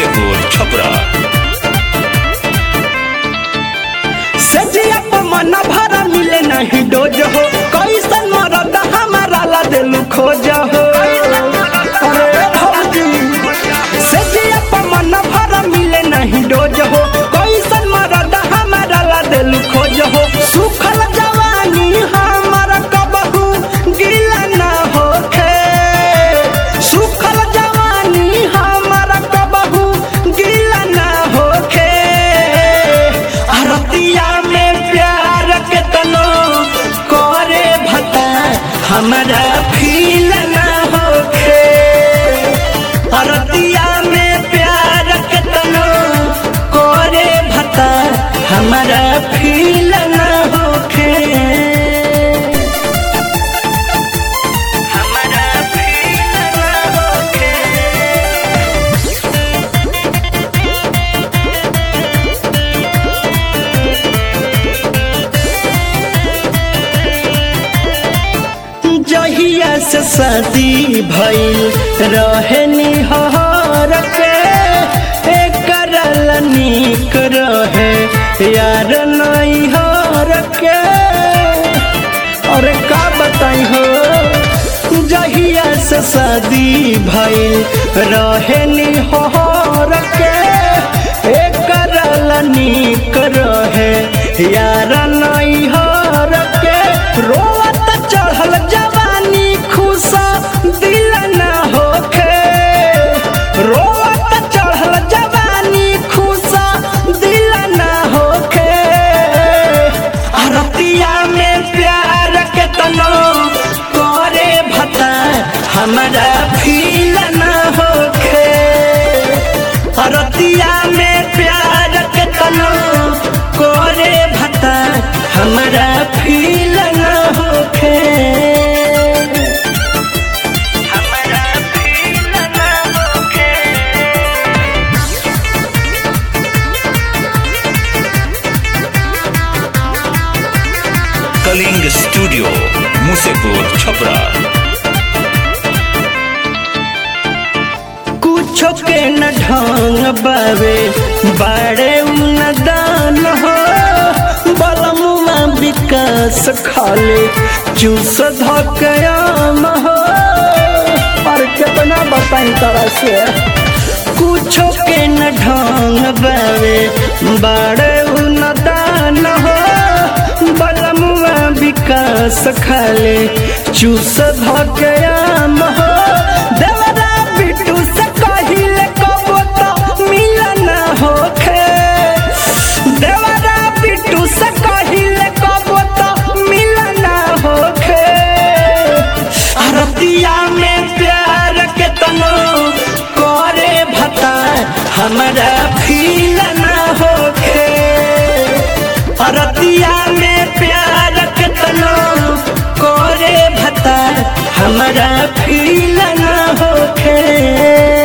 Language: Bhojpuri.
मुसेपुर छपरा सजिया पर मन भरा मिले नहीं डोज हो कैसन मरद हमारा ला दिल खोज हो अरे भौजी सजिया पर मन भरा मिले नहीं डोज हो कैसन मरद हमारा ला दिल खोज हो सुखल जवानी हमारा कबहू गिला ना होखे सुखल जवानी हमारा कबहू गिला ना होखे अरतिया में प्यार के तनो करे भता हमारा फील ना होखे अरतिया में प्यार के तनो करे भता हमारा फील ना होखे हमारा फील ना होखे जहिया से शादी भइल रहे निहर के एकर नीक रहे यार नहीं हर के अरे का बताई हो जहिया से शादी भइल रहे निहर के एकर नीक रहे यार नहीं हर के रोवत चढ़ल जवानी खुशा दिल न होखे रोवत चढ़ल जवानी खुशा दिल न होखे अरतिया में प्यार के तनो करे भता हमारा फील न होखे अरतिया में प्यार के तनो करे भता हमारा फील न होखे हमारा फील न होखे कलिंग स्टूडियो मुसेपुर छपरा कुछो के न ढंग बावे बाड़े न दान हो बलमुआ विकास खाले चूस धकयाम हो और कितना बताई तरह से कुछो के न ढंग बावे बाड़े न दान हो बलमुआ विकास खाले चूस धकयाम हो देवरा बिटू से कहिले कबो तो मिलन होखे देवरा बिटू से कहिले कबो तो मिलन होखे अरतिया में प्यार के तनो करे भता हमारा फील ना होखे अरतिया में प्यार के तनो करे भता हमारा फील ना होखे